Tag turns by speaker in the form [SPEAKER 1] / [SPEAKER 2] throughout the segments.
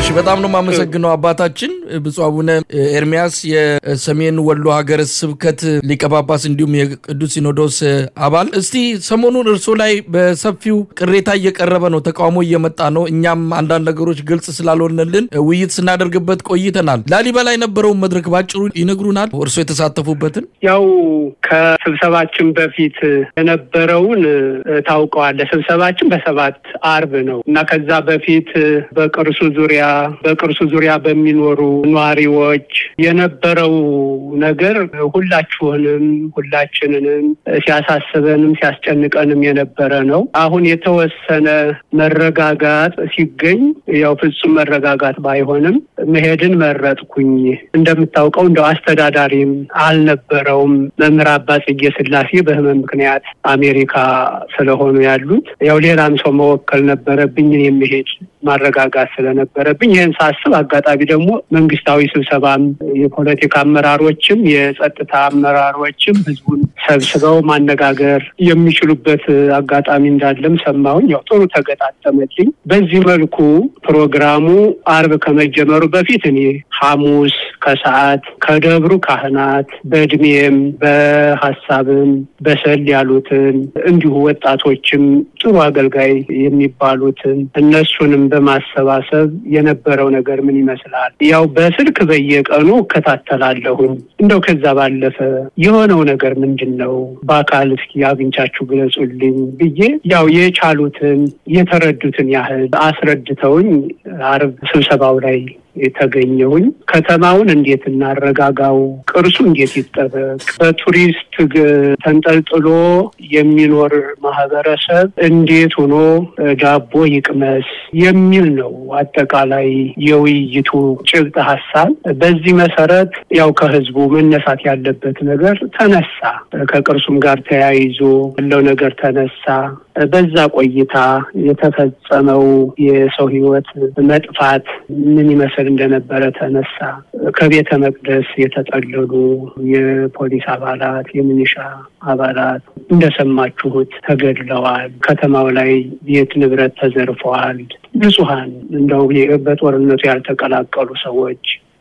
[SPEAKER 1] እሺ በጣም ነው የማመሰግነው አባታችን ብፁዕ አቡነ ኤርሚያስ የሰሜን ወሎ ሀገረ ስብከት ሊቀ ጳጳስ እንዲሁም የቅዱስ ሲኖዶስ አባል። እስቲ ሰሞኑን እርሶ ላይ በሰፊው ቅሬታ እየቀረበ ነው፣ ተቃውሞ እየመጣ ነው። እኛም አንዳንድ ነገሮች ግልጽ ስላልሆነልን ውይይት ስናደርግበት ቆይተናል። ላሊበላ የነበረውን መድረክ ባጭሩ ይነግሩናል፣ እርሶ የተሳተፉበትን።
[SPEAKER 2] ያው ከስብሰባችን በፊት የነበረውን ታውቀዋለህ። ስብሰባችን በሰባት አርብ ነው እና ከዛ በፊት በቅርሱ ዙሪያ በቅርሱ ዙሪያ በሚኖሩ ነዋሪዎች የነበረው ነገር ሁላችሁንም ሁላችንንም ሲያሳስበንም ሲያስጨንቀንም የነበረ ነው። አሁን የተወሰነ መረጋጋት ሲገኝ ያው ፍጹም መረጋጋት ባይሆንም መሄድን መረጥኩኝ። እንደምታውቀው እንደው አስተዳዳሪም አልነበረውም። መምህር አባ ጽጌ ስላሴ በህመም ምክንያት አሜሪካ ስለሆኑ ያሉት ያው ሌላም ሰው መወከል ነበረብኝ የሚሄድ ማረጋጋት ስለነበረብኝ ይህን ሳስብ አጋጣሚ ደግሞ መንግስታዊ ስብሰባም የፖለቲካ አመራሮችም የጸጥታ አመራሮችም ህዝቡን ሰብስበው ማነጋገር የሚችሉበት አጋጣሚ እንዳለም ሰማሁኝ። ያው ጥሩ ተገጣጠመልኝ። በዚህ መልኩ ፕሮግራሙ አርብ ከመጀመሩ በፊት እኔ ሐሙስ ከሰዓት ከደብሩ ካህናት በእድሜም በሀሳብም በሰል ያሉትን እንዲሁ ወጣቶችም ጥሩ አገልጋይ የሚባሉትን እነሱንም በማሰባሰብ የነበረው ነገር ምን ይመስላል? ያው በስልክ በየቀኑ እከታተላለሁኝ። እንደው ከዛ ባለፈ የሆነው ነገር ምንድን ነው? በአካል እስኪ አግኝቻችሁ ግለጹልኝ ብዬ ያው የቻሉትን የተረዱትን ያህል አስረድተውኝ አርብ ስብሰባው ላይ የተገኘውኝ ከተማውን እንዴት እናረጋጋው፣ ቅርሱ እንዴት ይጠበቅ፣ በቱሪስት ተንጠልጥሎ የሚኖር ማህበረሰብ እንዴት ሆኖ ዳቦ ይቅመስ የሚል ነው አጠቃላይ የውይይቱ ጭብጥ ሀሳብ። በዚህ መሰረት ያው ከህዝቡ መነሳት ያለበት ነገር ተነሳ። ከቅርሱም ጋር ተያይዞ ያለው ነገር ተነሳ። በዛ ቆይታ የተፈጸመው የሰው ህይወት መጥፋት ምን ይመስል እንደነበረ ተነሳ። ከቤተ መቅደስ የተጠለሉ የፖሊስ አባላት፣ የሚኒሻ አባላት እንደሰማችሁት ተገድለዋል። ከተማው ላይ ቤት ንብረት ተዘርፈዋል። ንጹሐን እንደው በጦርነቱ ያልተቀላቀሉ ሰዎች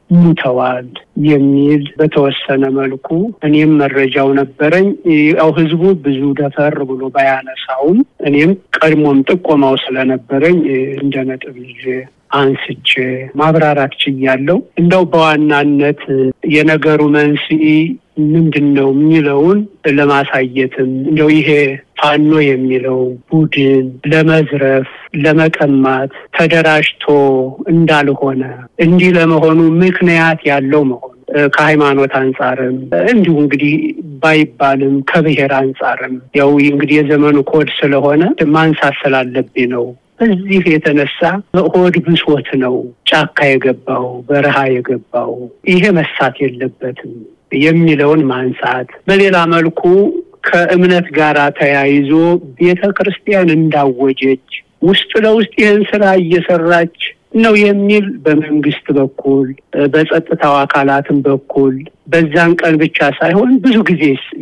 [SPEAKER 2] ሙተዋል የሚል በተወሰነ መልኩ እኔም መረጃው ነበረኝ። ያው ህዝቡ ብዙ ደፈር ብሎ ባያነሳውም እኔም ቀድሞም ጥቆማው ስለነበረኝ እንደ ነጥብ ይዤ አንስቼ ማብራራት ችያለሁ። እንደው በዋናነት የነገሩ መንስኤ ምንድን ነው የሚለውን ለማሳየትም እንደው ይሄ ፋኖ የሚለው ቡድን ለመዝረፍ፣ ለመቀማት ተደራጅቶ እንዳልሆነ እንዲህ ለመሆኑ ምክንያት ያለው መሆኑ ከሃይማኖት አንጻርም እንዲሁ እንግዲህ ባይባልም ከብሔር አንጻርም ያው እንግዲህ የዘመኑ ኮድ ስለሆነ ማንሳት ስላለብኝ ነው። በዚህ የተነሳ ሆድ ብሶት ነው ጫካ የገባው በረሃ የገባው ይሄ መሳት የለበትም የሚለውን ማንሳት፣ በሌላ መልኩ ከእምነት ጋር ተያይዞ ቤተ ክርስቲያን እንዳወጀች ውስጥ ለውስጥ ይህን ስራ እየሰራች ነው የሚል በመንግስት በኩል በጸጥታው አካላትም በኩል በዛን ቀን ብቻ ሳይሆን ብዙ ጊዜ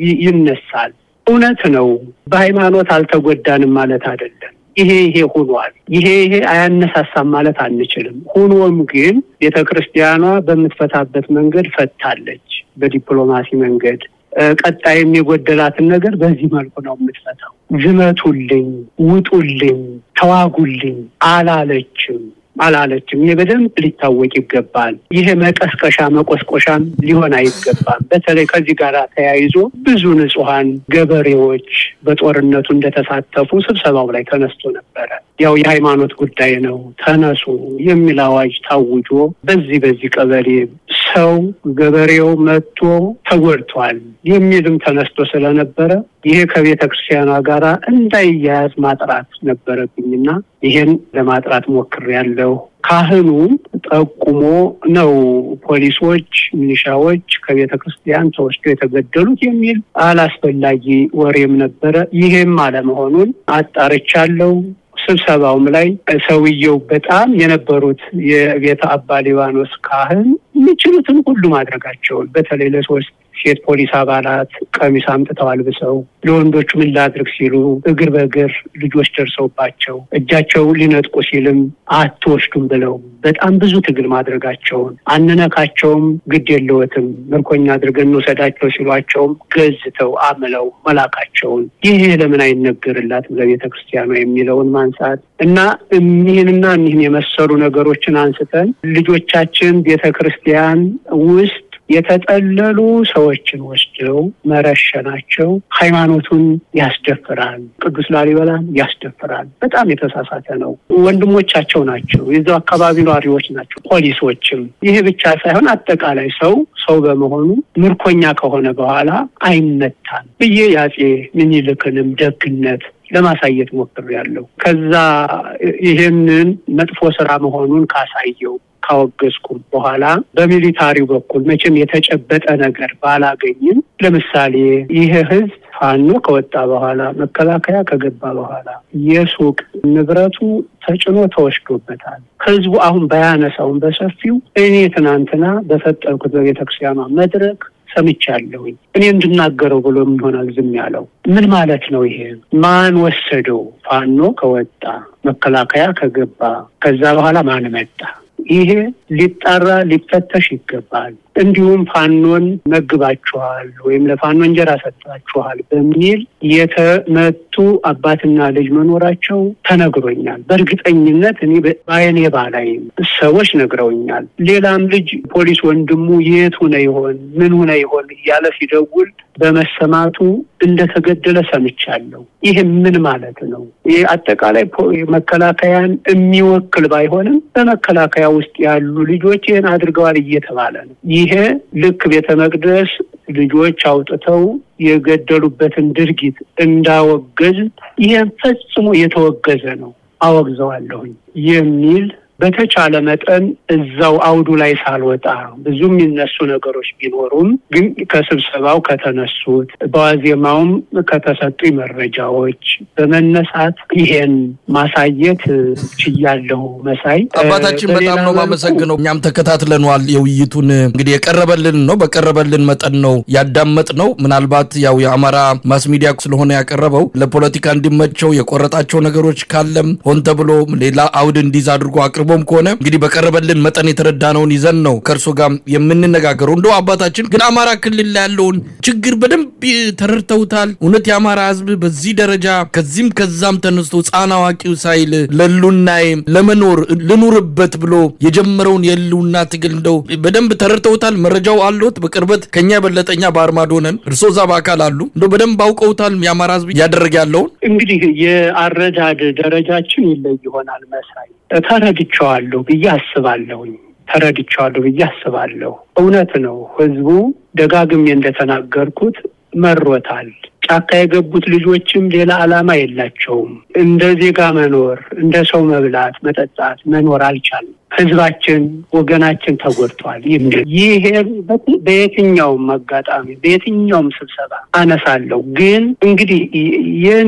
[SPEAKER 2] ይነሳል። እውነት ነው። በሃይማኖት አልተጎዳንም ማለት አይደለም። ይሄ ይሄ ሆኗል። ይሄ ይሄ አያነሳሳም ማለት አንችልም። ሆኖም ግን ቤተ ክርስቲያኗ በምትፈታበት መንገድ ፈታለች፣ በዲፕሎማሲ መንገድ። ቀጣይም የጎደላትን ነገር በዚህ መልኩ ነው የምትፈታው። ዝመቱልኝ፣ ውጡልኝ፣ ተዋጉልኝ አላለችም አላለችም። ይሄ በደንብ ሊታወቅ ይገባል። ይሄ መቀስቀሻ መቆስቆሻም ሊሆን አይገባም። በተለይ ከዚህ ጋር ተያይዞ ብዙ ንጹሐን ገበሬዎች በጦርነቱ እንደተሳተፉ ስብሰባው ላይ ተነስቶ ነበረ። ያው የሃይማኖት ጉዳይ ነው ተነሱ የሚል አዋጅ ታውጆ በዚህ በዚህ ቀበሌ ሰው ገበሬው መጥቶ ተጎድቷል የሚልም ተነስቶ ስለነበረ ይሄ ከቤተ ክርስቲያኗ ጋር እንዳይያያዝ ማጥራት ነበረብኝና ይሄን ለማጥራት ሞክሬያለሁ። ካህኑ ጠቁሞ ነው ፖሊሶች፣ ሚሊሻዎች ከቤተ ክርስቲያን ተወስዶ የተገደሉት የሚል አላስፈላጊ ወሬም ነበረ። ይሄም አለመሆኑን አጣርቻለሁ። ስብሰባውም ላይ ሰውየው በጣም የነበሩት የቤተ አባ ሊባኖስ ካህን የሚችሉትን ሁሉ ማድረጋቸውን በተለይ ለሶስት ሴት ፖሊስ አባላት ቀሚስ አምጥተው አልብሰው ለወንዶቹ ምን ላድርግ ሲሉ እግር በእግር ልጆች ደርሰውባቸው እጃቸው ሊነጥቁ ሲልም አትወስዱም ብለው በጣም ብዙ ትግል ማድረጋቸውን አንነካቸውም፣ ግድ የለዎትም ምርኮኛ አድርገን እንውሰዳቸው ሲሏቸውም ገዝተው አምለው መላካቸውን ይሄ ለምን አይነገርላትም ለቤተ ክርስቲያኗ የሚለውን ማንሳት እና እኒህንና እኒህን የመሰሉ ነገሮችን አንስተን ልጆቻችን ቤተ ክርስቲያን ውስጥ የተጠለሉ ሰዎችን ወስደው መረሸናቸው ሃይማኖቱን ያስደፍራል፣ ቅዱስ ላሊበላን ያስደፍራል። በጣም የተሳሳተ ነው። ወንድሞቻቸው ናቸው፣ የዛው አካባቢ ነዋሪዎች ናቸው፣ ፖሊሶችም። ይሄ ብቻ ሳይሆን አጠቃላይ ሰው ሰው በመሆኑ ምርኮኛ ከሆነ በኋላ አይመታም ብዬ የአፄ ምኒልክንም ደግነት ለማሳየት ሞክሬያለሁ። ከዛ ይህንን መጥፎ ስራ መሆኑን ካሳየው ካወገዝኩም በኋላ በሚሊታሪው በኩል መቼም የተጨበጠ ነገር ባላገኝም ለምሳሌ ይህ ህዝብ ፋኖ ከወጣ በኋላ መከላከያ ከገባ በኋላ የሱቅ ንብረቱ ተጭኖ ተወስዶበታል። ህዝቡ አሁን ባያነሳውን በሰፊው እኔ ትናንትና በፈጠርኩት በቤተክርስቲያኗ መድረክ ሰምቻለሁኝ። እኔ እንድናገረው ብሎ ይሆናል ዝም ያለው ምን ማለት ነው? ይሄ ማን ወሰደው? ፋኖ ከወጣ መከላከያ ከገባ ከዛ በኋላ ማን መጣ? ይሄ ሊጣራ ሊፈተሽ ይገባል። እንዲሁም ፋኖን መግባችኋል ወይም ለፋኖ እንጀራ ሰጥታችኋል በሚል የተመቱ አባትና ልጅ መኖራቸው ተነግሮኛል። በእርግጠኝነት እኔ በአይኔ ባላይም ሰዎች ነግረውኛል። ሌላም ልጅ ፖሊስ ወንድሙ የት ሆነ ይሆን ምን ሆነ ይሆን እያለ ሲደውል በመሰማቱ እንደተገደለ ሰምቻለሁ። ይህ ምን ማለት ነው? ይህ አጠቃላይ መከላከያን የሚወክል ባይሆንም በመከላከያ ውስጥ ያሉ ልጆች ይህን አድርገዋል እየተባለ ነው። ይሄ ልክ ቤተ መቅደስ ልጆች አውጥተው የገደሉበትን ድርጊት እንዳወገዝ ይህን ፈጽሞ የተወገዘ ነው፣ አወግዘዋለሁኝ የሚል በተቻለ መጠን እዛው አውዱ ላይ ሳልወጣ ብዙ የሚነሱ ነገሮች ቢኖሩም ግን ከስብሰባው ከተነሱት በዋዜማውም ከተሰጡ መረጃዎች በመነሳት ይሄን ማሳየት ችያለሁ። መሳይ
[SPEAKER 1] አባታችን በጣም ነው ማመሰግነው። እኛም ተከታትለነዋል የውይይቱን እንግዲህ የቀረበልን ነው በቀረበልን መጠን ነው ያዳመጥ ነው። ምናልባት ያው የአማራ ማስ ሚዲያ ስለሆነ ያቀረበው ለፖለቲካ እንዲመቸው የቆረጣቸው ነገሮች ካለም ሆን ተብሎ ሌላ አውድ እንዲዝ አድርጎ አቅርቦም ከሆነ እንግዲህ በቀረበልን መጠን የተረዳነውን ይዘን ነው ከእርሶ ጋር የምንነጋገረው። እንደው አባታችን ግን አማራ ክልል ላይ ያለውን ችግር በደንብ ተረድተውታል። እውነት የአማራ ሕዝብ በዚህ ደረጃ ከዚህም ከዛም ተነስቶ ሕፃን አዋቂው ሳይል ለሉናይ ለመኖር ልኑርበት ብሎ የጀመረውን የህልውና ትግል እንደው በደንብ ተረድተውታል። መረጃው አለዎት? በቅርበት ከኛ የበለጠኛ በአርማዶ ነን። እርሶ እዛ በአካል አሉ። እንደው በደንብ አውቀውታል የአማራ ሕዝብ እያደረገ ያለውን
[SPEAKER 2] እንግዲህ የአረዳድ ደረጃችን ይለይ ይሆናል መሳይ ተረድቸዋለሁ ብዬ አስባለሁኝ። ተረድቸዋለሁ ብዬ አስባለሁ። እውነት ነው። ህዝቡ ደጋግሜ እንደተናገርኩት መሮታል። ጫካ የገቡት ልጆችም ሌላ ዓላማ የላቸውም። እንደ ዜጋ መኖር፣ እንደ ሰው መብላት፣ መጠጣት፣ መኖር አልቻልም። ህዝባችን፣ ወገናችን ተጎድቷል። ይሄ በየትኛውም አጋጣሚ በየትኛውም ስብሰባ አነሳለሁ። ግን እንግዲህ የኔ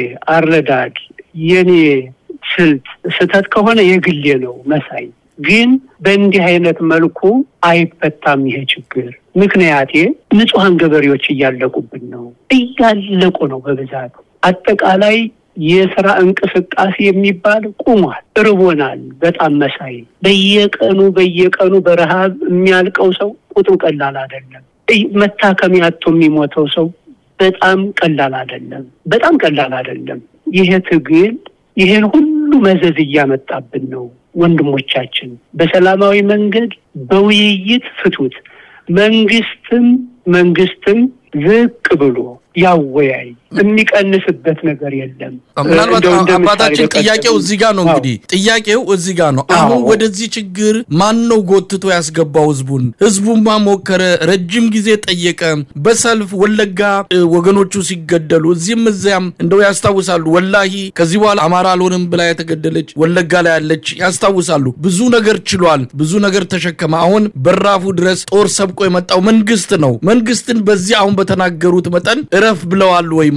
[SPEAKER 2] አረዳድ የኔ ስልት ስህተት ከሆነ የግሌ ነው መሳይ። ግን በእንዲህ አይነት መልኩ አይፈታም ይሄ ችግር። ምክንያቴ ንጹሐን ገበሬዎች እያለቁብን ነው፣ እያለቁ ነው በብዛት አጠቃላይ የስራ እንቅስቃሴ የሚባል ቁሟል። እርቦናል በጣም መሳይ። በየቀኑ በየቀኑ በረሃብ የሚያልቀው ሰው ቁጥሩ ቀላል አይደለም። መታከሚያ አጥቶ የሚሞተው ሰው በጣም ቀላል አይደለም። በጣም ቀላል አይደለም። ይሄ ትግል ይሄን ሁሉ መዘዝ እያመጣብን ነው። ወንድሞቻችን በሰላማዊ መንገድ በውይይት ፍቱት። መንግስትም መንግስትም ዝቅ ብሎ ያወያይ የሚቀንስበት ነገር የለም።
[SPEAKER 1] ምናልባት አባታችን ጥያቄው እዚህ ጋር ነው። እንግዲህ ጥያቄው እዚህ ጋር ነው። አሁን ወደዚህ ችግር ማን ነው ጎትቶ ያስገባው? ህዝቡን ህዝቡማ ሞከረ፣ ረጅም ጊዜ ጠየቀ። በሰልፍ ወለጋ ወገኖቹ ሲገደሉ እዚህም እዚያም እንደው ያስታውሳሉ። ወላሂ ከዚህ በኋላ አማራ አልሆንም ብላ የተገደለች ወለጋ ላይ ያለች ያስታውሳሉ። ብዙ ነገር ችሏል፣ ብዙ ነገር ተሸከመ። አሁን በራፉ ድረስ ጦር ሰብቆ የመጣው መንግስት ነው። መንግስትን በዚህ አሁን በተናገሩት መጠን እረፍ ብለዋል ወይ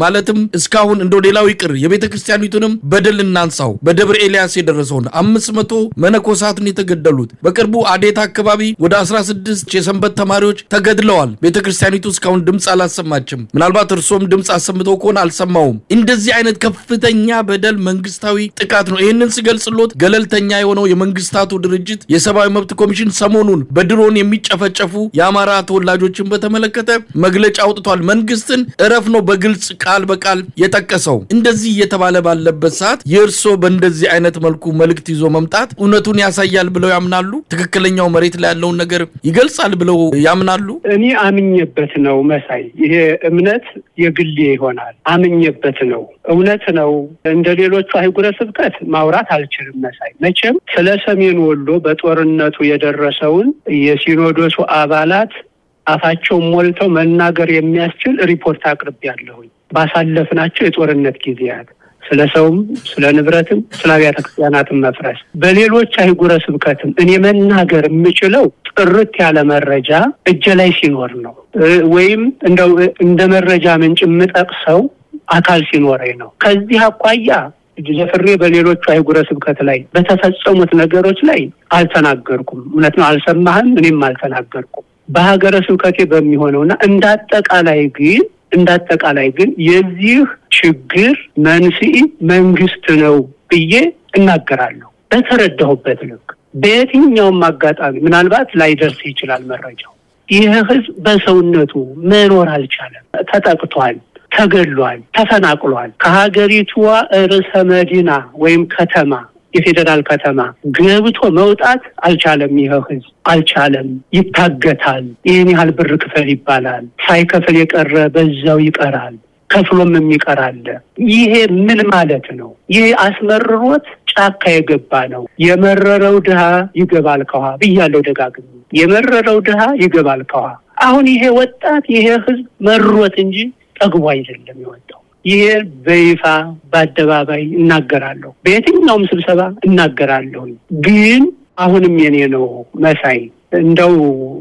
[SPEAKER 1] ማለትም እስካሁን እንደው ሌላው ይቅር የቤተ ክርስቲያኒቱንም በደል እናንሳው። በደብረ ኤልያስ የደረሰውን አምስት መቶ መነኮሳትን የተገደሉት በቅርቡ አዴት አካባቢ ወደ 16 የሰንበት ተማሪዎች ተገድለዋል። ቤተ ክርስቲያኒቱ እስካሁን ድምፅ አላሰማችም። ምናልባት እርሶም ድምፅ አሰምተው ከሆነ አልሰማውም። እንደዚህ አይነት ከፍተኛ በደል መንግስታዊ ጥቃት ነው። ይህንን ስገልጽሎት ገለልተኛ የሆነው የመንግስታቱ ድርጅት የሰብአዊ መብት ኮሚሽን ሰሞኑን በድሮን የሚጨፈጨፉ የአማራ ተወላጆችን በተመለከተ መግለጫ አውጥቷል። መንግስትን እረፍ ነው በግልጽ ቃል በቃል የጠቀሰው። እንደዚህ እየተባለ ባለበት ሰዓት የእርሶ በእንደዚህ አይነት መልኩ መልእክት ይዞ መምጣት እውነቱን ያሳያል ብለው ያምናሉ? ትክክለኛው መሬት ላይ ያለውን ነገር ይገልጻል ብለው ያምናሉ?
[SPEAKER 2] እኔ አምኜበት ነው መሳይ። ይሄ እምነት የግሌ ይሆናል። አምኜበት ነው። እውነት ነው። እንደ ሌሎቹ አህጉረ ስብከት ማውራት አልችልም መሳይ። መቼም ስለ ሰሜን ወሎ በጦርነቱ የደረሰውን የሲኖዶሱ አባላት አፋቸውን ሞልተው መናገር የሚያስችል ሪፖርት አቅርቤያለሁኝ ባሳለፍናቸው የጦርነት ጊዜያት ስለ ሰውም ስለ ንብረትም ስለ አብያተ ክርስቲያናትም መፍረስ በሌሎች አህጉረ ስብከትም እኔ መናገር የምችለው ጥርት ያለ መረጃ እጀ ላይ ሲኖር ነው፣ ወይም እንደው እንደ መረጃ ምንጭ የምጠቅሰው አካል ሲኖረኝ ነው። ከዚህ አኳያ ለፍሬ በሌሎቹ አህጉረ ስብከት ላይ በተፈጸሙት ነገሮች ላይ አልተናገርኩም። እውነት ነው፣ አልሰማህም፣ እኔም አልተናገርኩም። በሀገረ ስብከቴ በሚሆነውና እንደ አጠቃላይ ግን እንደ አጠቃላይ ግን የዚህ ችግር መንስኤ መንግስት ነው ብዬ እናገራለሁ። በተረዳሁበት ልክ በየትኛውም አጋጣሚ ምናልባት ላይደርስ ይችላል መረጃው። ይህ ህዝብ በሰውነቱ መኖር አልቻለም። ተጠቅቷል፣ ተገድሏል፣ ተፈናቅሏል። ከሀገሪቷ ርዕሰ መዲና ወይም ከተማ የፌዴራል ከተማ ገብቶ መውጣት አልቻለም። ይህ ህዝብ አልቻለም። ይታገታል። ይህን ያህል ብር ክፈል ይባላል። ሳይከፍል የቀረ በዛው ይቀራል። ከፍሎም የሚቀር አለ። ይሄ ምን ማለት ነው? ይሄ አስመርሮት ጫካ የገባ ነው። የመረረው ድሃ ይገባል ከውሃ ብያለሁ ደጋግሜ። የመረረው ድሃ ይገባል ከውሃ። አሁን ይሄ ወጣት ይሄ ህዝብ መሮት እንጂ ጠግቦ አይደለም የወጣው። ይሄ በይፋ በአደባባይ እናገራለሁ፣ በየትኛውም ስብሰባ እናገራለሁ። ግን አሁንም የኔ ነው መሳይ እንደው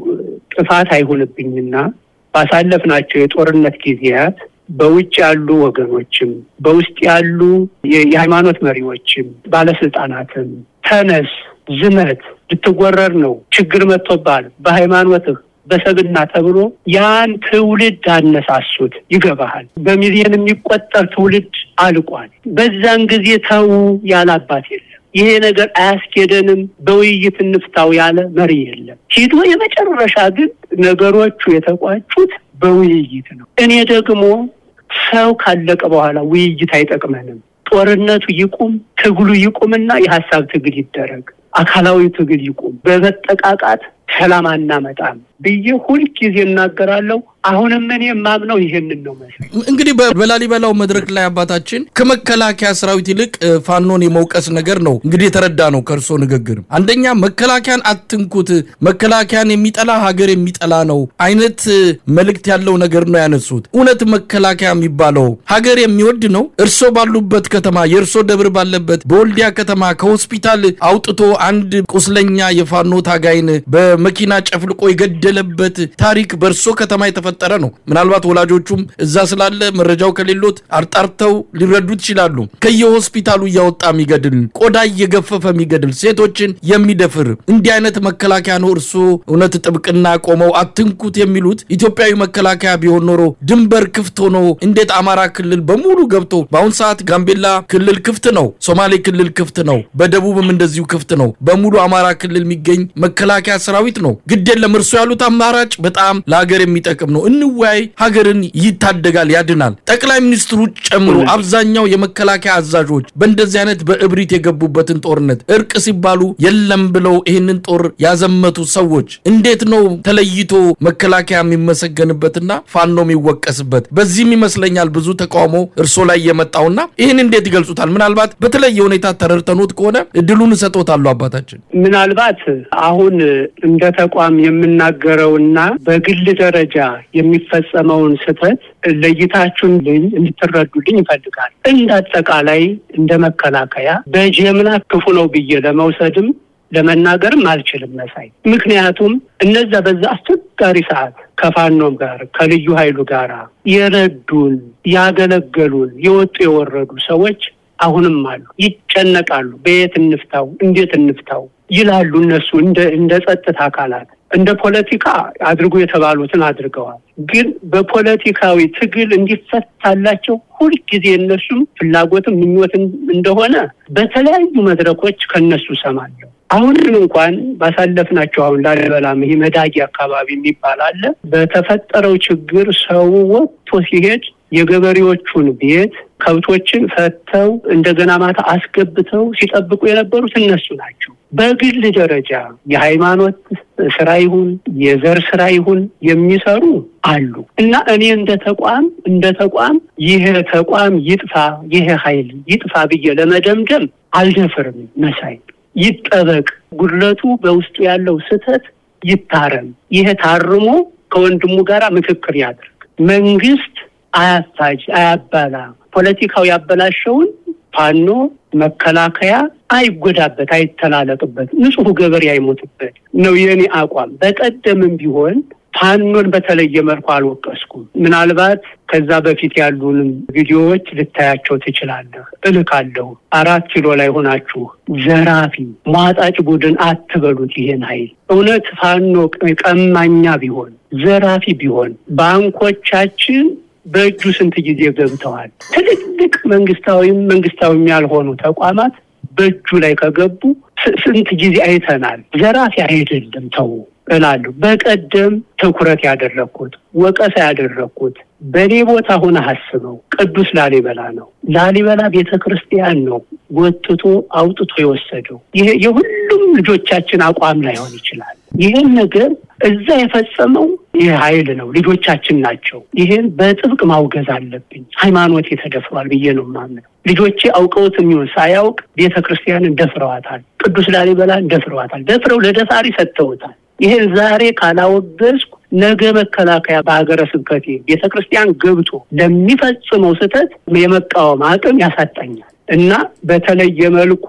[SPEAKER 2] ጥፋት አይሆንብኝና ባሳለፍናቸው የጦርነት ጊዜያት በውጭ ያሉ ወገኖችም በውስጥ ያሉ የሃይማኖት መሪዎችም ባለስልጣናትም ተነስ፣ ዝመት፣ ልትወረር ነው፣ ችግር መጥቶባል በሃይማኖትህ በሰብና ተብሎ ያን ትውልድ አነሳሱት። ይገባሃል። በሚሊዮን የሚቆጠር ትውልድ አልቋል። በዛን ጊዜ ተው ያለ አባት የለም። ይሄ ነገር አያስኬደንም፣ በውይይት እንፍታው ያለ መሪ የለም። ሂዶ የመጨረሻ ግን ነገሮቹ የተቋጩት በውይይት ነው። እኔ ደግሞ ሰው ካለቀ በኋላ ውይይት አይጠቅመንም። ጦርነቱ ይቁም፣ ትግሉ ይቁምና የሀሳብ ትግል ይደረግ፣ አካላዊ ትግል ይቁም። በመጠቃቃት ሰላም አናመጣም ብዬ ሁልጊዜ እናገራለሁ። አሁንም እኔ የማምነው ይሄንን ነው መሰለኝ።
[SPEAKER 1] እንግዲህ በላሊበላው መድረክ ላይ አባታችን ከመከላከያ ሰራዊት ይልቅ ፋኖን የመውቀስ ነገር ነው እንግዲህ የተረዳ ነው ከእርሶ ንግግር። አንደኛ መከላከያን አትንኩት፣ መከላከያን የሚጠላ ሀገር የሚጠላ ነው አይነት መልእክት ያለው ነገር ነው ያነሱት። እውነት መከላከያ የሚባለው ሀገር የሚወድ ነው? እርሶ ባሉበት ከተማ የእርሶ ደብር ባለበት በወልዲያ ከተማ ከሆስፒታል አውጥቶ አንድ ቁስለኛ የፋኖ ታጋይን በመኪና ጨፍልቆ የገደለበት ታሪክ በእርሶ ከተማ የተፈጠረ ነው። ምናልባት ወላጆቹም እዛ ስላለ መረጃው ከሌሎት አርጣርተው ሊረዱት ይችላሉ። ከየሆስፒታሉ እያወጣ የሚገድል ቆዳ እየገፈፈ የሚገድል ሴቶችን የሚደፍር እንዲህ አይነት መከላከያ ነው እርሶ እውነት ጥብቅና ቆመው አትንኩት የሚሉት? ኢትዮጵያዊ መከላከያ ቢሆን ኖሮ ድንበር ክፍት ሆኖ እንዴት አማራ ክልል በሙሉ ገብቶ በአሁን ሰዓት ጋምቤላ ክልል ክፍት ነው፣ ሶማሌ ክልል ክፍት ነው፣ በደቡብም እንደዚሁ ክፍት ነው። በሙሉ አማራ ክልል የሚገኝ መከላከያ ሰራዊት ነው። ግድ የለም እርሶ ያሉት አማራጭ በጣም ለሀገር የሚጠቅም ነው። እንወያይ፣ ሀገርን ይታደጋል፣ ያድናል። ጠቅላይ ሚኒስትሩ ጨምሮ አብዛኛው የመከላከያ አዛዦች በእንደዚህ አይነት በእብሪት የገቡበትን ጦርነት እርቅ ሲባሉ የለም ብለው ይህንን ጦር ያዘመቱ ሰዎች እንዴት ነው ተለይቶ መከላከያ የሚመሰገንበትና ፋኖ የሚወቀስበት? በዚህም ይመስለኛል ብዙ ተቃውሞ እርሶ ላይ የመጣውና ይህን እንዴት ይገልጹታል? ምናልባት በተለየ ሁኔታ ተረድተኖት ከሆነ እድሉን እሰጦታለሁ አባታችን።
[SPEAKER 2] ምናልባት አሁን እንደ ተቋም የምናገረውና በግል ደረጃ የሚፈጸመውን ስህተት ለይታችሁልኝ እንድትረዱልኝ ይፈልጋል። እንደ አጠቃላይ እንደ መከላከያ በጀምላ ክፉ ነው ብዬ ለመውሰድም ለመናገርም አልችልም መሳይ። ምክንያቱም እነዛ በዛ አስቸጋሪ ሰዓት ከፋኖም ጋር ከልዩ ኃይሉ ጋር የረዱን ያገለገሉን የወጡ የወረዱ ሰዎች አሁንም አሉ። ይጨነቃሉ። በየት እንፍታው፣ እንዴት እንፍታው ይላሉ። እነሱ እንደ እንደ ጸጥታ አካላት እንደ ፖለቲካ አድርጎ የተባሉትን አድርገዋል። ግን በፖለቲካዊ ትግል እንዲፈታላቸው ሁልጊዜ እነሱም ፍላጎትም ምኞትም እንደሆነ በተለያዩ መድረኮች ከነሱ ሰማለሁ። አሁንም እንኳን ባሳለፍናቸው አሁን ላሊበላም ይሄ መዳጊ አካባቢ የሚባል አለ። በተፈጠረው ችግር ሰው ወጥቶ ሲሄድ የገበሬዎቹን ቤት ከብቶችን ፈተው እንደገና ማታ አስገብተው ሲጠብቁ የነበሩት እነሱ ናቸው። በግል ደረጃ የሃይማኖት ስራ ይሁን የዘር ስራ ይሁን የሚሰሩ አሉ እና እኔ እንደ ተቋም እንደ ተቋም ይሄ ተቋም ይጥፋ ይሄ ኃይል ይጥፋ ብዬ ለመደምደም አልደፍርም። መሳይ ይጠበቅ፣ ጉድለቱ በውስጡ ያለው ስህተት ይታረም። ይሄ ታርሞ ከወንድሙ ጋር ምክክር ያድርግ። መንግስት አያፋጅ፣ አያባላ። ፖለቲካው ያበላሸውን ፋኖ መከላከያ አይጎዳበት፣ አይተላለቅበት፣ ንጹሕ ገበሬ አይሞትበት ነው የኔ አቋም። በቀደምም ቢሆን ፋኖን በተለየ መልኩ አልወቀስኩም። ምናልባት ከዛ በፊት ያሉንም ቪዲዮዎች ልታያቸው ትችላለህ፣ እልካለሁ። አራት ኪሎ ላይ ሆናችሁ ዘራፊ ሟጣጭ ቡድን አትበሉት። ይሄን ኃይል እውነት ፋኖ ቀማኛ ቢሆን ዘራፊ ቢሆን ባንኮቻችን በእጁ ስንት ጊዜ ገብተዋል። ትልልቅ መንግስታዊም መንግስታዊም ያልሆኑ ተቋማት በእጁ ላይ ከገቡ ስንት ጊዜ አይተናል። ዘራፊ አይደለም ተው እላለሁ። በቀደም ትኩረት ያደረግኩት ወቀሳ ያደረግኩት በእኔ ቦታ ሆነ አስበው ቅዱስ ላሊበላ ነው። ላሊበላ ቤተ ክርስቲያን ነው ጎትቶ አውጥቶ የወሰደው። ይሄ የሁሉም ልጆቻችን አቋም ላይሆን ይችላል። ይህን ነገር እዛ የፈጸመው ይህ ኃይል ነው፣ ልጆቻችን ናቸው። ይህን በጥብቅ ማውገዝ አለብኝ። ሃይማኖት ተደፍሯል ብዬ ነው የማምነው። ልጆቼ አውቀውት የሚሆን ሳያውቅ ቤተ ክርስቲያንን ደፍረዋታል። ቅዱስ ላሊበላን ደፍረዋታል። ደፍረው ለደፋሪ ሰጥተውታል። ይህን ዛሬ ካላወገዝኩ ነገ መከላከያ በሀገረ ስብከቴ ቤተ ክርስቲያን ገብቶ ለሚፈጽመው ስህተት የመቃወም አቅም ያሳጣኛል እና በተለየ መልኩ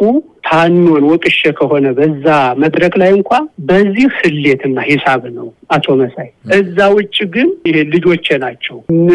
[SPEAKER 2] ፋኖን ወቅሼ ከሆነ በዛ መድረክ ላይ እንኳ በዚህ ስሌትና ሂሳብ ነው አቶ መሳይ። እዛ ውጭ ግን ይሄ ልጆቼ ናቸው፣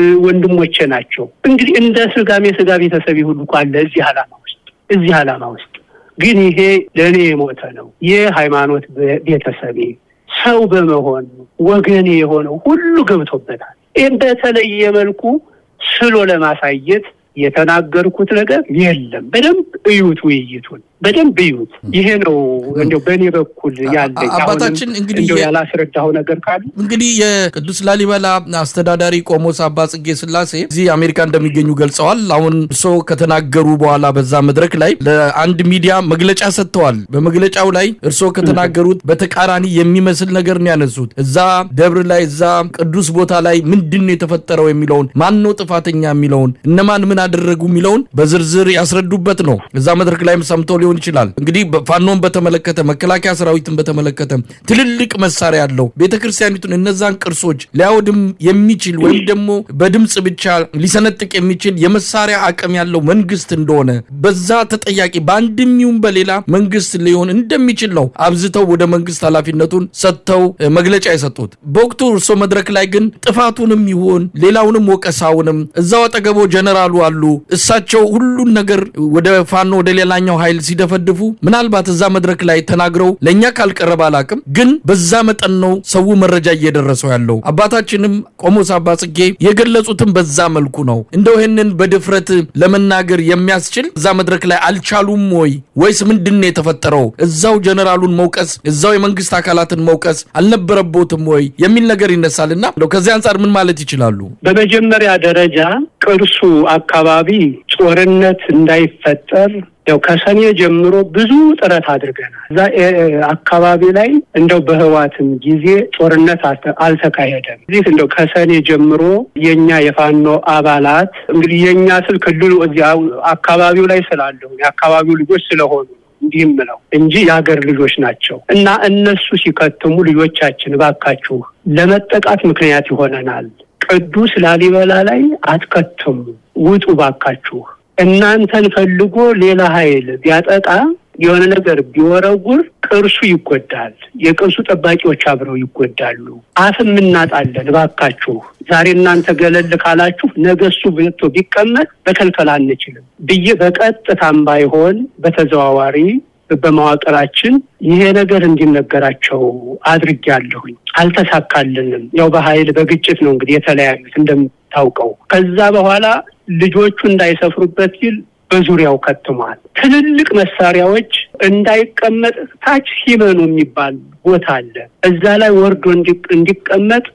[SPEAKER 2] ወንድሞቼ ናቸው። እንግዲህ እንደ ስጋም የስጋ ቤተሰብ ሁሉ እኮ አለ እዚህ ዓላማ ውስጥ እዚህ ዓላማ ውስጥ ግን ይሄ ለእኔ የሞተ ነው። ይህ ሃይማኖት ቤተሰቤ ሰው በመሆን ወገኔ የሆነው ሁሉ ገብቶበታል። ይህም በተለየ መልኩ ስሎ ለማሳየት የተናገርኩት ነገር የለም። በደንብ እዩት፣ ውይይቱን በደንብ እዩት። ይሄ ነው እንደው በእኔ በኩል ያለኝ።
[SPEAKER 1] አባታችን እንግዲህ
[SPEAKER 2] እንደው ያላስረዳኸው ነገር ካለ
[SPEAKER 1] እንግዲህ የቅዱስ ላሊበላ አስተዳዳሪ ቆሞስ አባ ጽጌ ስላሴ እዚህ አሜሪካ እንደሚገኙ ገልጸዋል። አሁን እርስዎ ከተናገሩ በኋላ በዛ መድረክ ላይ ለአንድ ሚዲያ መግለጫ ሰጥተዋል። በመግለጫው ላይ እርስዎ ከተናገሩት በተቃራኒ የሚመስል ነገር ነው ያነሱት። እዛ ደብር ላይ እዛ ቅዱስ ቦታ ላይ ምንድን ነው የተፈጠረው የሚለውን ማን ነው ጥፋተኛ የሚለውን እነማን ምን አደረጉ የሚለውን በዝርዝር ያስረዱበት ነው። እዛ መድረክ ላይም ሰምተው ሊሆን ይችላል። እንግዲህ ፋኖን በተመለከተ መከላከያ ሰራዊትን በተመለከተ ትልልቅ መሳሪያ ያለው ቤተ ክርስቲያኒቱን እነዛን ቅርሶች ሊያወድም የሚችል ወይም ደግሞ በድምፅ ብቻ ሊሰነጥቅ የሚችል የመሳሪያ አቅም ያለው መንግስት እንደሆነ በዛ ተጠያቂ በአንድም ይሁን በሌላ መንግስት ሊሆን እንደሚችል ነው አብዝተው ወደ መንግስት ኃላፊነቱን ሰጥተው መግለጫ የሰጡት። በወቅቱ እርሶ መድረክ ላይ ግን ጥፋቱንም ይሁን ሌላውንም ወቀሳውንም እዛው አጠገቦ ጀነራሉ አሉ። እሳቸው ሁሉን ነገር ወደ ፋኖ ወደ ሌላኛው ኃይል ሲደፈድፉ ምናልባት እዛ መድረክ ላይ ተናግረው ለእኛ ካልቀረበ አላቅም፣ ግን በዛ መጠን ነው ሰው መረጃ እየደረሰው ያለው። አባታችንም ቆሞስ አባ ጽጌ የገለጹትም በዛ መልኩ ነው። እንደው ይህንን በድፍረት ለመናገር የሚያስችል እዛ መድረክ ላይ አልቻሉም ወይ ወይስ ምንድን ነው የተፈጠረው? እዛው ጀነራሉን መውቀስ እዛው የመንግስት አካላትን መውቀስ አልነበረቦትም ወይ የሚል ነገር ይነሳልና እንደው ከዚህ አንጻር ምን ማለት ይችላሉ?
[SPEAKER 2] በመጀመሪያ ደረጃ ቅርሱ አካባቢ ጦርነት እንዳይፈጠር ያው ከሰኔ ጀምሮ ብዙ ጥረት አድርገናል። እዛ አካባቢ ላይ እንደው በህዋትም ጊዜ ጦርነት አልተካሄደም። እዚህ እንደው ከሰኔ ጀምሮ የእኛ የፋኖ አባላት እንግዲህ የእኛ ስል ክልሉ እዚያ አካባቢው ላይ ስላለሁ የአካባቢው ልጆች ስለሆኑ እንዲህ ምለው እንጂ የሀገር ልጆች ናቸው እና እነሱ ሲከትሙ ልጆቻችን እባካችሁ ለመጠቃት ምክንያት ይሆነናል። ቅዱስ ላሊበላ ላይ አትከትሙ፣ ውጡ ባካችሁ። እናንተን ፈልጎ ሌላ ኃይል ቢያጠቃ የሆነ ነገር ቢወረውር ቅርሱ ይጎዳል። የቅርሱ ጠባቂዎች አብረው ይጎዳሉ። አፍም እናጣለን። እባካችሁ ዛሬ እናንተ ገለል ካላችሁ ነገ እሱ ቤቶ ቢቀመጥ በከልከል አንችልም ብዬ በቀጥታም ባይሆን በተዘዋዋሪ በመዋቅራችን ይሄ ነገር እንዲነገራቸው አድርጌያለሁኝ። አልተሳካልንም። ያው በኃይል በግጭት ነው እንግዲህ የተለያዩት እንደምታውቀው። ከዛ በኋላ ልጆቹ እንዳይሰፍሩበት ሲል በዙሪያው ከትሟል። ትልልቅ መሳሪያዎች እንዳይቀመጥ ታች ሲመኑ የሚባል ቦታ አለ። እዛ ላይ ወርዶ እንዲቀመጥ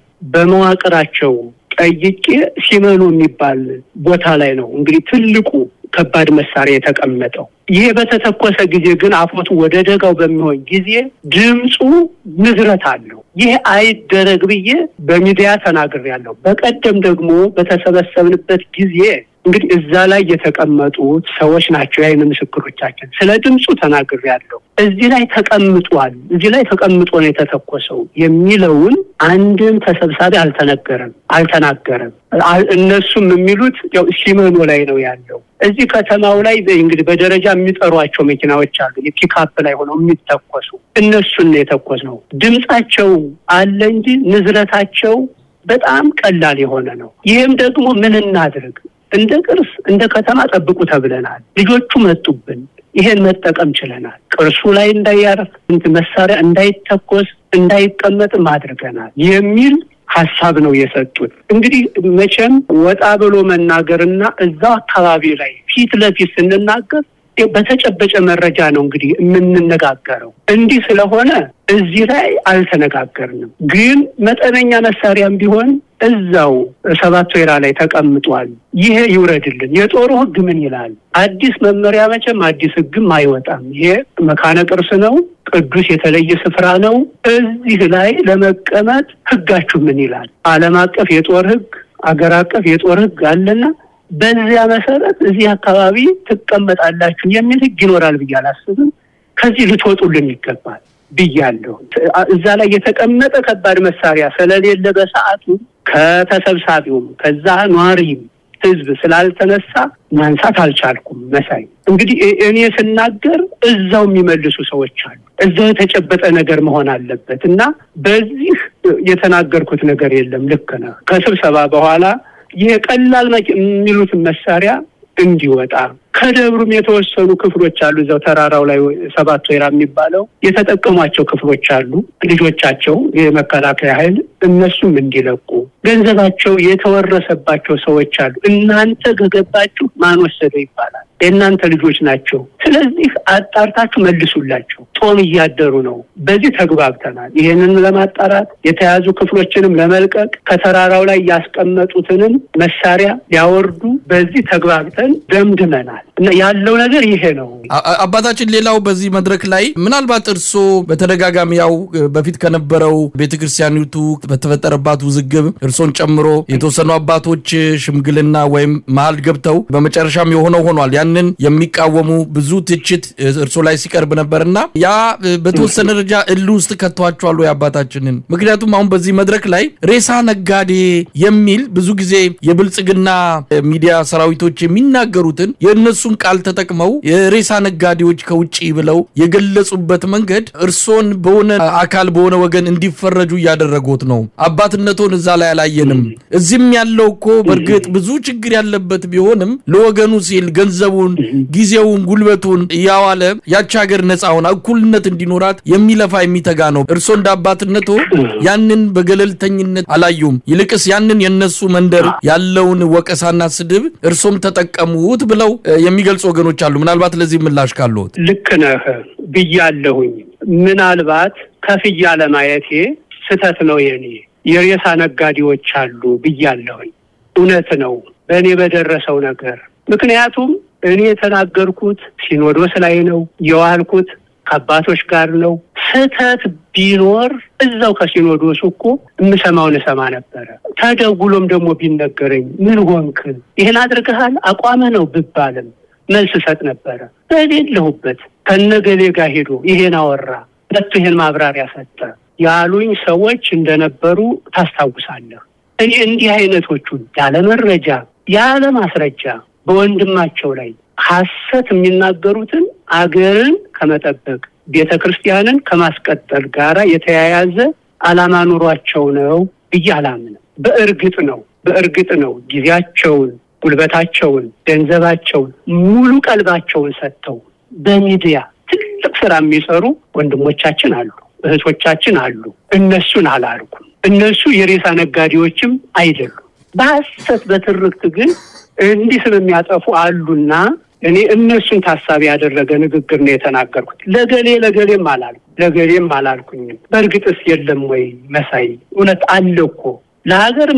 [SPEAKER 2] በመዋቅራቸው ጠይቄ ሲመኑ የሚባል ቦታ ላይ ነው እንግዲህ ትልቁ ከባድ መሳሪያ የተቀመጠው። ይሄ በተተኮሰ ጊዜ ግን አፎቱ ወደ ደጋው በሚሆን ጊዜ ድምፁ ንዝረት አለው። ይህ አይደረግ ብዬ በሚዲያ ተናግሬያለሁ። በቀደም ደግሞ በተሰበሰብንበት ጊዜ እንግዲህ እዛ ላይ የተቀመጡት ሰዎች ናቸው የዓይን ምስክሮቻችን። ስለ ድምፁ ተናግሬያለሁ። እዚህ ላይ ተቀምጧል፣ እዚህ ላይ ተቀምጦ ነው የተተኮሰው የሚለውን አንድም ተሰብሳቢ አልተነገረም አልተናገረም። እነሱም የሚሉት ያው ሲመኖ ላይ ነው ያለው። እዚህ ከተማው ላይ እንግዲህ በደረጃ የሚጠሯቸው መኪናዎች አሉ፣ የፒካፕ ላይ ሆነው የሚተኮሱ እነሱን ነው የተኮስ ነው። ድምፃቸው አለ እንጂ ንዝረታቸው በጣም ቀላል የሆነ ነው። ይህም ደግሞ ምን እናድርግ እንደ ቅርስ እንደ ከተማ ጠብቁ ተብለናል። ልጆቹ መጡብን። ይሄን መጠቀም ችለናል። ቅርሱ ላይ እንዳያርፍ መሳሪያ እንዳይተኮስ እንዳይቀመጥም አድርገናል የሚል ሀሳብ ነው የሰጡት። እንግዲህ መቼም ወጣ ብሎ መናገርና እዛው አካባቢ ላይ ፊት ለፊት ስንናገር በተጨበጨ መረጃ ነው እንግዲህ የምንነጋገረው። እንዲህ ስለሆነ እዚህ ላይ አልተነጋገርንም። ግን መጠነኛ መሳሪያም ቢሆን እዛው ሰባት ወይራ ላይ ተቀምጧል። ይሄ ይውረድልን። የጦሩ ሕግ ምን ይላል? አዲስ መመሪያ መቼም አዲስ ሕግም አይወጣም። ይሄ መካነ ቅርስ ነው፣ ቅዱስ የተለየ ስፍራ ነው። እዚህ ላይ ለመቀመጥ ሕጋችሁ ምን ይላል? ዓለም አቀፍ የጦር ሕግ፣ አገር አቀፍ የጦር ሕግ አለና በዚያ መሰረት እዚህ አካባቢ ትቀመጣላችሁ የሚል ሕግ ይኖራል ብዬ አላስብም። ከዚህ ልትወጡልን ይገባል ብያለሁ። እዛ ላይ የተቀመጠ ከባድ መሳሪያ ስለሌለ በሰዓቱ ከተሰብሳቢውም ከዛ ኗሪም ህዝብ ስላልተነሳ ማንሳት አልቻልኩም። መሳይ እንግዲህ እኔ ስናገር እዛው የሚመልሱ ሰዎች አሉ። እዛው የተጨበጠ ነገር መሆን አለበት እና በዚህ የተናገርኩት ነገር የለም። ልክ ነህ። ከስብሰባ በኋላ ይሄ ቀላል የሚሉትን መሳሪያ እንዲወጣ ከደብሩም የተወሰኑ ክፍሎች አሉ። እዛው ተራራው ላይ ሰባት ወይራ የሚባለው የተጠቀሟቸው ክፍሎች አሉ። ልጆቻቸው የመከላከያ ኃይል እነሱም እንዲለቁ ገንዘባቸው የተወረሰባቸው ሰዎች አሉ። እናንተ ከገባችሁ ማን ወሰደው ይባላል። የእናንተ ልጆች ናቸው። ስለዚህ አጣርታችሁ መልሱላቸው። ጦም እያደሩ ነው። በዚህ ተግባብተናል። ይህንን ለማጣራት የተያዙ ክፍሎችንም ለመልቀቅ ከተራራው ላይ ያስቀመጡትንም መሳሪያ ሊያወርዱ በዚህ ተግባብተን ደምድመናል እና ያለው ነገር ይሄ ነው።
[SPEAKER 1] አባታችን፣ ሌላው በዚህ መድረክ ላይ ምናልባት እርስዎ በተደጋጋሚ ያው በፊት ከነበረው ቤተክርስቲያኒቱ በተፈጠረባት ውዝግብ እርሶን ጨምሮ የተወሰኑ አባቶች ሽምግልና ወይም መሀል ገብተው በመጨረሻም የሆነው ሆኗል። ያንን የሚቃወሙ ብዙ ትችት እርሶ ላይ ሲቀርብ ነበር እና ያ በተወሰነ ደረጃ እል ውስጥ ከተዋቸዋል ወይ አባታችንን? ምክንያቱም አሁን በዚህ መድረክ ላይ ሬሳ ነጋዴ የሚል ብዙ ጊዜ የብልጽግና ሚዲያ ሰራዊቶች የሚናገሩትን የእነሱን ቃል ተጠቅመው የሬሳ ነጋዴዎች ከውጭ ብለው የገለጹበት መንገድ እርሶን በሆነ አካል በሆነ ወገን እንዲፈረጁ እያደረጉት ነው። አባትነቶን እዛ ላይ አላየንም። እዚህም ያለው እኮ በእርግጥ ብዙ ችግር ያለበት ቢሆንም ለወገኑ ሲል ገንዘቡን፣ ጊዜውን፣ ጉልበቱን እያዋለ ያች ሀገር ነፃ ሆና እኩልነት እንዲኖራት የሚለፋ የሚተጋ ነው። እርሶ እንደ አባትነቶ ያንን በገለልተኝነት አላዩም። ይልቅስ ያንን የነሱ መንደር ያለውን ወቀሳና ስድብ እርሶም ተጠቀሙት ብለው የሚገልጹ ወገኖች አሉ። ምናልባት ለዚህ ምላሽ ካለዎት?
[SPEAKER 2] ልክ ነህ ብያለሁኝ። ምናልባት ከፍያ ለማየቴ ስህተት ነው የኔ የሬሳ ነጋዴዎች አሉ ብያለሁኝ። እውነት ነው በእኔ በደረሰው ነገር ምክንያቱም እኔ የተናገርኩት ሲኖዶስ ላይ ነው የዋልኩት ከአባቶች ጋር ነው። ስህተት ቢኖር እዛው ከሲኖዶሱ እኮ የምሰማውን እሰማ ነበረ። ተደውሎም ደግሞ ቢነገረኝ ምን ሆንክ፣ ይህን አድርገሃል፣ አቋመ ነው ብባልም መልስ እሰጥ ነበረ። በሌለሁበት ከነገሌ ጋር ሄዶ ይሄን አወራ መጥቶ ይሄን ማብራሪያ ሰጠ ያሉኝ ሰዎች እንደነበሩ ታስታውሳለህ። እኔ እንዲህ አይነቶቹን ያለ መረጃ ያለ ማስረጃ በወንድማቸው ላይ ሐሰት የሚናገሩትን አገርን ከመጠበቅ ቤተ ክርስቲያንን ከማስቀጠል ጋራ የተያያዘ ዓላማ ኑሯቸው ነው ብዬ አላምንም። በእርግጥ ነው በእርግጥ ነው ጊዜያቸውን፣ ጉልበታቸውን፣ ገንዘባቸውን፣ ሙሉ ቀልባቸውን ሰጥተው በሚዲያ ትልቅ ስራ የሚሰሩ ወንድሞቻችን አሉ፣ እህቶቻችን አሉ። እነሱን አላርኩም። እነሱ የሬሳ ነጋዴዎችም አይደሉም። በሐሰት በትርክት ግን እንዲህ ስለሚያጠፉ አሉና እኔ እነሱን ታሳቢ ያደረገ ንግግር ነው የተናገርኩት። ለገሌ ለገሌም አላልኩ ለገሌም አላልኩኝም። በእርግጥስ የለም ወይ መሳይ? እውነት አለ እኮ ለሀገር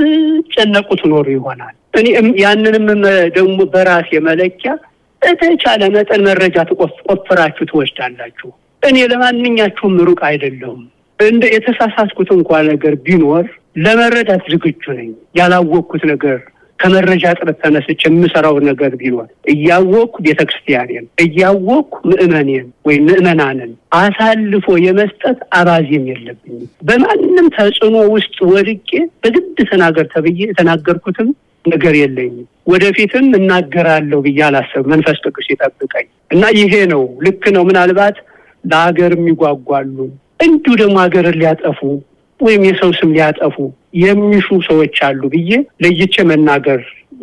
[SPEAKER 2] የምትጨነቁ ትኖሩ ይሆናል። እኔ ያንንም ደግሞ በራሴ መለኪያ በተቻለ መጠን መረጃ ትቆፍራችሁ ትወስዳላችሁ። እኔ ለማንኛችሁም ሩቅ አይደለሁም። እንደ የተሳሳትኩት እንኳ ነገር ቢኖር ለመረዳት ዝግጁ ነኝ። ያላወቅኩት ነገር ከመረጃ ጥረት ተነስቼ የምሰራው ነገር ቢኖር እያወቅኩ ቤተ ክርስቲያኔን እያወቅኩ ምዕመኔን ወይም ምዕመናንን አሳልፎ የመስጠት አባዜም የለብኝም። በማንም ተጽዕኖ ውስጥ ወድቄ በግድ ተናገር ተብዬ የተናገርኩትም ነገር የለኝም። ወደፊትም እናገራለሁ ብዬ አላሰብም። መንፈስ ቅዱስ ይጠብቀኝ እና ይሄ ነው ልክ ነው። ምናልባት ለሀገር የሚጓጓሉ እንዲሁ ደግሞ ሀገርን ሊያጠፉ ወይም የሰው ስም ሊያጠፉ የሚሹ ሰዎች አሉ ብዬ ለይቼ መናገር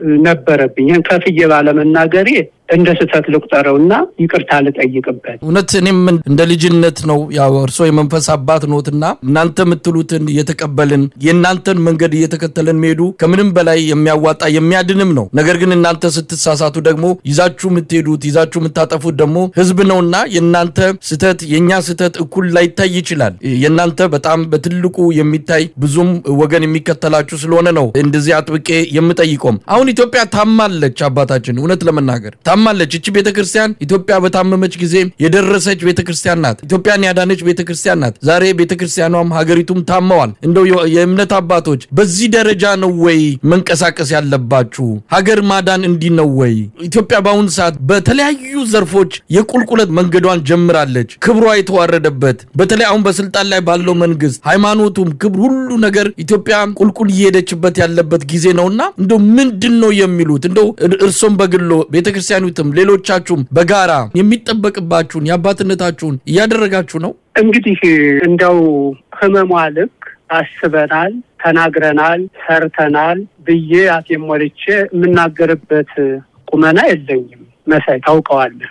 [SPEAKER 2] ነበረብኝ። ይህን ከፍዬ ባለመናገሬ እንደ ስህተት ልቁጠረው እና ይቅርታ ልጠይቅበት።
[SPEAKER 1] እውነት እኔም እንደ ልጅነት ነው ያው እርስዎ የመንፈስ አባት ኖትና እናንተ የምትሉትን እየተቀበልን የእናንተን መንገድ እየተከተልን መሄዱ ከምንም በላይ የሚያዋጣ የሚያድንም ነው። ነገር ግን እናንተ ስትሳሳቱ ደግሞ ይዛችሁ የምትሄዱት ይዛችሁ የምታጠፉት ደግሞ ህዝብ ነውና የእናንተ ስህተት የእኛ ስህተት እኩል ላይታይ ይችላል። የእናንተ በጣም በትልቁ የሚታይ ብዙም ወገን የሚከተላችሁ ስለሆነ ነው እንደዚህ አጥብቄ የምጠይቆም። አሁን ኢትዮጵያ ታማለች። አባታችን እውነት ለመናገር ታማለች። እቺ ቤተክርስቲያን ኢትዮጵያ በታመመች ጊዜ የደረሰች ቤተክርስቲያን ናት። ኢትዮጵያን ያዳነች ቤተክርስቲያን ናት። ዛሬ ቤተክርስቲያኗም ሀገሪቱም ታመዋል። እንደው የእምነት አባቶች በዚህ ደረጃ ነው ወይ መንቀሳቀስ ያለባችሁ? ሀገር ማዳን እንዲህ ነው ወይ? ኢትዮጵያ በአሁኑ ሰዓት በተለያዩ ዘርፎች የቁልቁለት መንገዷን ጀምራለች። ክብሯ የተዋረደበት በተለይ አሁን በስልጣን ላይ ባለው መንግስት ሃይማኖቱም፣ ክብር፣ ሁሉ ነገር ኢትዮጵያ ቁልቁል እየሄደችበት ያለበት ጊዜ ነውና እንደው ምንድን ነው የሚሉት? እንደው እርሶም በግሎ ቤተክርስቲያኑትም ሌሎቻችሁም በጋራ የሚጠበቅባችሁን የአባትነታችሁን እያደረጋችሁ ነው።
[SPEAKER 2] እንግዲህ እንደው ህመሟ ልክ አስበናል፣ ተናግረናል፣ ሰርተናል ብዬ አፌን ሞልቼ የምናገርበት ቁመና የለኝም። መሳይ ታውቀዋለህ።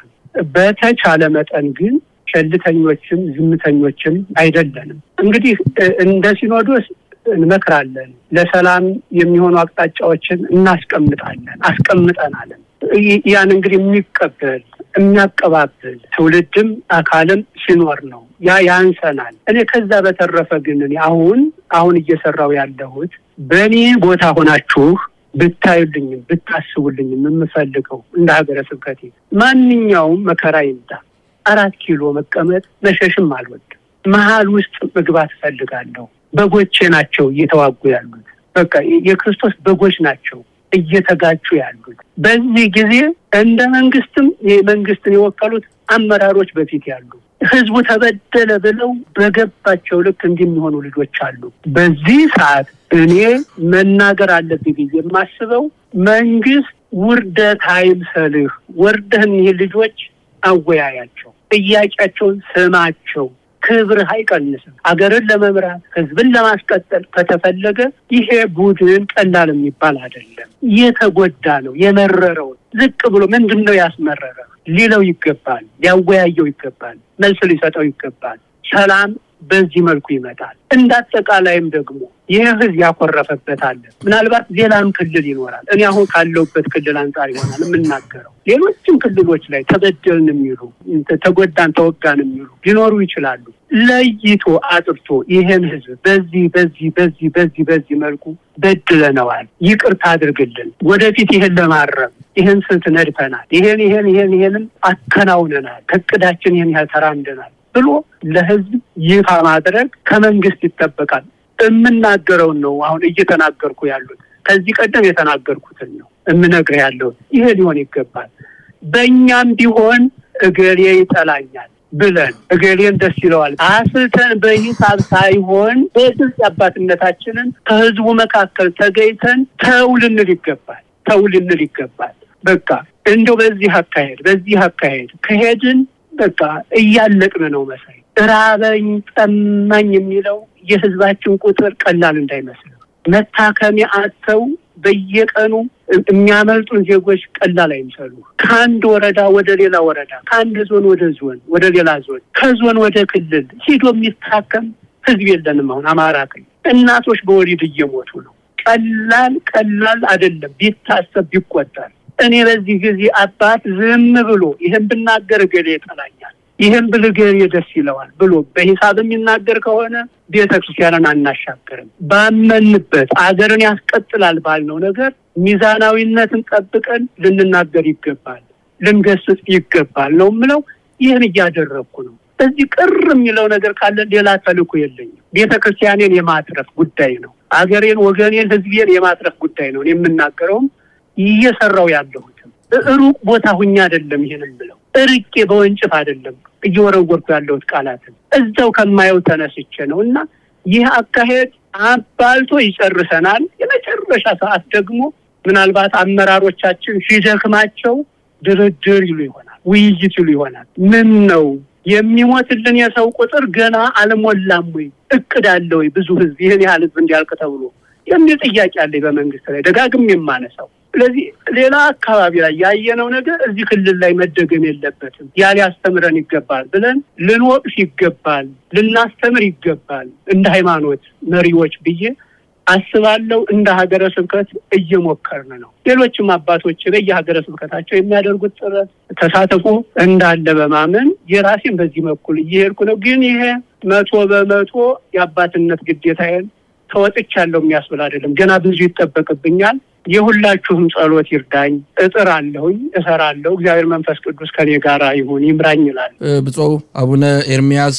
[SPEAKER 2] በተቻለ መጠን ግን ቸልተኞችም ዝምተኞችም አይደለንም። እንግዲህ እንደ ሲኖዶስ እንመክራለን፣ ለሰላም የሚሆኑ አቅጣጫዎችን እናስቀምጣለን፣ አስቀምጠናለን። ያን እንግዲህ የሚቀበል የሚያቀባብል ትውልድም አካልም ሲኖር ነው። ያ ያንሰናል። እኔ ከዛ በተረፈ ግን እኔ አሁን አሁን እየሰራው ያለሁት በእኔ ቦታ ሆናችሁ ብታዩልኝም ብታስቡልኝም የምፈልገው እንደ ሀገረ ስብከቴ ማንኛውም መከራ ይምጣ አራት ኪሎ መቀመጥ መሸሽም አልወድም። መሀል ውስጥ መግባት እፈልጋለሁ። በጎቼ ናቸው እየተዋጉ ያሉት። በቃ የክርስቶስ በጎች ናቸው እየተጋጩ ያሉት። በዚህ ጊዜ እንደ መንግስትም የመንግስትን የወከሉት አመራሮች በፊት ያሉ ህዝቡ ተበደለ ብለው በገባቸው ልክ እንዲሚሆኑ ልጆች አሉ። በዚህ ሰዓት እኔ መናገር አለብኝ ብዬ የማስበው መንግስት ውርደት አይምሰልህ፣ ወርደህ እኒህ ልጆች አወያያቸው፣ ጥያቄያቸውን ስማቸው። ክብርህ አይቀንስም። አገርን ለመምራት ህዝብን ለማስቀጠል ከተፈለገ ይሄ ቡድን ቀላል የሚባል አይደለም። የተጎዳ ነው። የመረረው ዝቅ ብሎ ምንድን ነው ያስመረረ ሊለው ይገባል። ሊያወያየው ይገባል። መልስ ሊሰጠው ይገባል። ሰላም በዚህ መልኩ ይመጣል። እንደ አጠቃላይም ደግሞ ይህ ህዝብ ያኮረፈበት አለ። ምናልባት ሌላም ክልል ይኖራል። እኔ አሁን ካለሁበት ክልል አንጻር ይሆናል የምናገረው። ሌሎችም ክልሎች ላይ ተበደልን የሚሉ ተጎዳን፣ ተወጋን የሚሉ ሊኖሩ ይችላሉ። ለይቶ አጥርቶ ይህን ህዝብ በዚህ በዚህ በዚህ በዚህ በዚህ መልኩ በድለነዋል፣ ይቅርታ አድርግልን፣ ወደፊት ይህን ለማረም ይህን ስልት ነድፈናል፣ ይሄን ይሄን ይሄን ይሄንም አከናውነናል፣ ከእቅዳችን ይህን ያህል ተራምደናል ብሎ ለህዝብ ይፋ ማድረግ ከመንግስት ይጠበቃል። የምናገረውን ነው አሁን እየተናገርኩ ያሉት። ከዚህ ቀደም የተናገርኩትን ነው የምነግርህ ያለሁት። ይሄ ሊሆን ይገባል። በእኛም ቢሆን እገሌ ይጠላኛል ብለን እገሌን ደስ ይለዋል አስልተን በሂሳብ ሳይሆን በግልጽ አባትነታችንን ከህዝቡ መካከል ተገኝተን ተው ልንል ይገባል። ተው ልንል ይገባል። በቃ እንደው በዚህ አካሄድ በዚህ አካሄድ ከሄድን በቃ እያለቅን ነው መሳይ ራበኝ ጠማኝ የሚለው የህዝባችን ቁጥር ቀላል እንዳይመስል መታከሚያ አጥተው በየቀኑ የሚያመልጡን ዜጎች ቀላል አይምሰሉ። ከአንድ ወረዳ ወደ ሌላ ወረዳ፣ ከአንድ ዞን ወደ ዞን ወደ ሌላ ዞን፣ ከዞን ወደ ክልል ሂዶ የሚታከም ህዝብ የለንም። አሁን አማራ ክልል እናቶች በወሊድ እየሞቱ ነው። ቀላል ቀላል አይደለም ቢታሰብ ቢቆጠር። እኔ በዚህ ጊዜ አባት ዝም ብሎ ይህን ብናገር እገሌ ይጠላኛል፣ ይህን ብል እገሌ ደስ ይለዋል ብሎ በሂሳብ የሚናገር ከሆነ ቤተ ክርስቲያንን አናሻገርም። ባመንበት አገርን ያስቀጥላል ባልነው ነገር ሚዛናዊነትን ጠብቀን ልንናገር ይገባል፣ ልንገስጽ ይገባል ነው የምለው። ይህን እያደረግኩ ነው። በዚህ ቅር የሚለው ነገር ካለ ሌላ ተልእኮ የለኝም። ቤተ ክርስቲያኔን የማትረፍ ጉዳይ ነው። አገሬን፣ ወገኔን፣ ህዝቤን የማትረፍ ጉዳይ ነው የምናገረውም እየሰራው ያለሁትም ሩቅ ቦታ ሁኛ አይደለም። ይህን የምለው እርቄ በወንጭፍ አይደለም እየወረወርኩ ያለሁት ቃላትን እዛው ከማየው ተነስቼ ነው እና ይህ አካሄድ አባልቶ ይጨርሰናል። የመጨረሻ ሰዓት ደግሞ ምናልባት አመራሮቻችን ሲደክማቸው ድርድር ይሉ ይሆናል፣ ውይይት ይሉ ይሆናል። ምን ነው የሚሞትልን የሰው ቁጥር ገና አልሞላም ወይ? እቅድ አለ ወይ? ብዙ ህዝብ ይህን ያህል ህዝብ እንዲያልቅ ተብሎ የሚል ጥያቄ አለ በመንግስት ላይ ደጋግም የማነሳው። ስለዚህ ሌላ አካባቢ ላይ ያየነው ነገር እዚህ ክልል ላይ መደገም የለበትም፣ ያ ሊያስተምረን ይገባል ብለን ልንወቅስ ይገባል፣ ልናስተምር ይገባል እንደ ሃይማኖት መሪዎች ብዬ አስባለሁ። እንደ ሀገረ ስብከት እየሞከርን ነው። ሌሎችም አባቶች በየሀገረ ስብከታቸው የሚያደርጉት ጥረት ተሳተፎ እንዳለ በማመን የራሴን በዚህ በኩል እየሄድኩ ነው። ግን ይሄ መቶ በመቶ የአባትነት ግዴታዬን ተወጥቻለሁ የሚያስብል አይደለም። ገና ብዙ ይጠበቅብኛል። የሁላችሁም ጸሎት ይርዳኝ። እጥር አለሁኝ፣ እሰራለሁ። እግዚአብሔር መንፈስ ቅዱስ ከኔ ጋር ይሁን ይምራኝ ይላል
[SPEAKER 1] ብፁዕ አቡነ ኤርሚያስ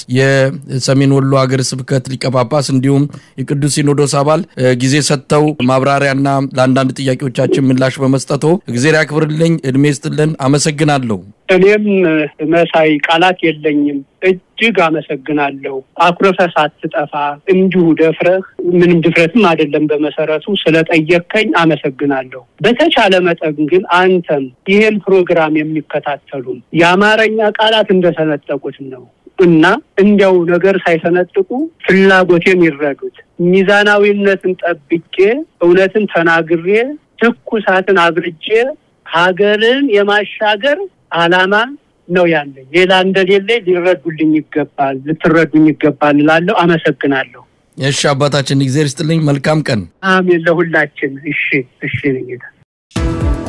[SPEAKER 1] የሰሜን ወሎ ሀገረ ስብከት ሊቀ ጳጳስ እንዲሁም የቅዱስ ሲኖዶስ አባል ጊዜ ሰጥተው ማብራሪያና ለአንዳንድ ጥያቄዎቻችን ምላሽ በመስጠቶ እግዜር ያክብርልኝ፣ እድሜ ይስጥልን። አመሰግናለሁ።
[SPEAKER 2] እኔም መሳይ ቃላት የለኝም። እጅግ አመሰግናለሁ። አኩርፈህ ሳትጠፋ እንዲሁ ደፍረህ ምንም ድፍረትም አይደለም በመሰረቱ ስለጠየቅከኝ አመሰግናለሁ። በተቻለ መጠን ግን አንተም ይሄን ፕሮግራም የሚከታተሉም የአማርኛ ቃላት እንደሰነጠቁት ነው እና እንዲያው ነገር ሳይሰነጥቁ ፍላጎቴን ይረዱት። ሚዛናዊነትን ጠብቄ እውነትን ተናግሬ ትኩሳትን አብርጄ ሀገርን የማሻገር ዓላማ ነው ያለኝ። ሌላ እንደሌለ ሊረዱልኝ ይገባል፣ ልትረዱኝ ይገባል እላለሁ። አመሰግናለሁ።
[SPEAKER 1] እሺ አባታችን፣ እግዚአብሔር ይስጥልኝ። መልካም ቀን።
[SPEAKER 2] አሜን። ለሁላችን። እሺ፣ እሺ ጌታ